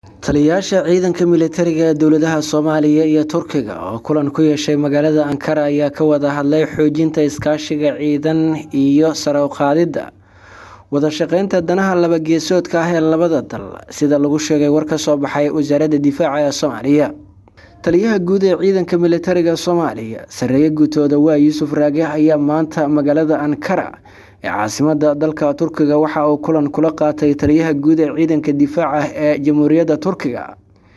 taliyayaasha ciidanka militariga ee dowladaha soomaaliya iyo turkiga oo kulan ku yeeshay magaalada ankara ayaa ka wada hadlay xoojinta iskaashiga ciidan iyo sare u qaadidda wada shaqeynta danaha labageesoodka ah ee labada dal sida lagu sheegay war ka soo baxay wasaaradda difaaca ee soomaaliya taliyaha guud ee ciidanka militariga soomaaliya sareeye guutooda waa yuusuf raage ayaa maanta magaalada ankara ee caasimada dalka turkiga waxa uu kulan kula qaatay taliyaha guud ee ciidanka difaaca ee jamhuuriyadda turkiga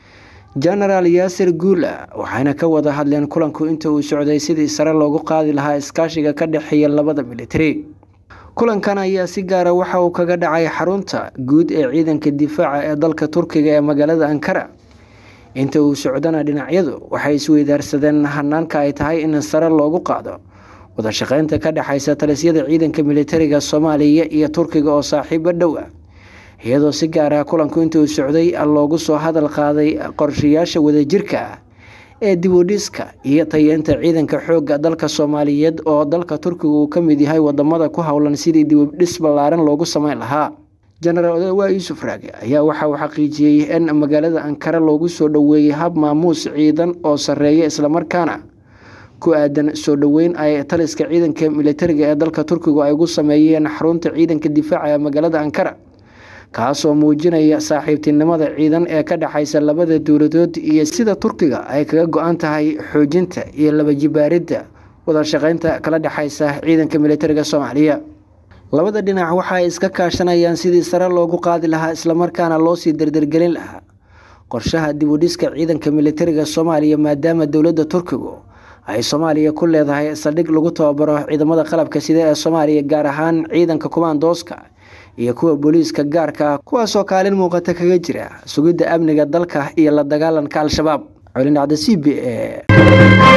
genaraal yaasir guula waxayna ka wada hadleen kulanku inta uu socday sidii sare loogu qaadi lahaa iskaashiga ka dhexeeya labada militari kulankan ayaa si gaara waxa uu kaga dhacay xarunta guud ee ciidanka difaaca ee dalka turkiga ee magaalada ankara inta uu socdana dhinacyadu waxay isweydaarsadeen hanaanka ay tahay in sare loogu qaado wada shaqeynta ka dhexeysa talisyada ciidanka militariga soomaaliya iyo turkiga oo saaxiibo dhow ah iyadoo si gaar ah kulanku intuu socday loogu soo hadal qaaday qorshayaasha wadajirka ah ee dibudhiska iyo tayeenta ciidanka xooga dalka soomaaliyeed oo dalka turkiga uu kamid yahay wadamada ku howlan sidii dibudhis ballaaran loogu sameyn lahaa jenaraal odawaa yuusuf raage ayaa waxa uu xaqiijiyey in magaalada ankara loogu soo dhoweeyey hab maamuus ciidan oo sareeya islamarkaana ku aadan soo dhoweyn ay taliska ciidanka militariga ee dalka turkigu ay ugu sameeyeen xarunta ciidanka difaaca ee magaalada ankara kaasoo muujinaya saaxiibtinimada ciidan ee ka dhexeysa labada dowladood iyo sida turkiga ay kaga go-an tahay xoojinta iyo labajibaaridda wada shaqeynta kala dhexeysa ciidanka militariga soomaaliya labada dhinac waxa ay iska kaashanayaan sidii sare loogu qaadi lahaa islamarkaana loosii dardargelin lahaa qorshaha dibudhiska ciidanka militariga soomaaliya maadaama dowladda turkigu ay soomaaliya ku leedahay saldhig lagu tababaro ciidamada qalabka sida ee soomaaliya gaar ahaan ciidanka kumaandooska iyo kuwa booliiska gaarka ah kuwaasoo kaalin muuqata kaga jira sugidda amniga dalka iyo la dagaalanka al-shabaab colin dhacda c b e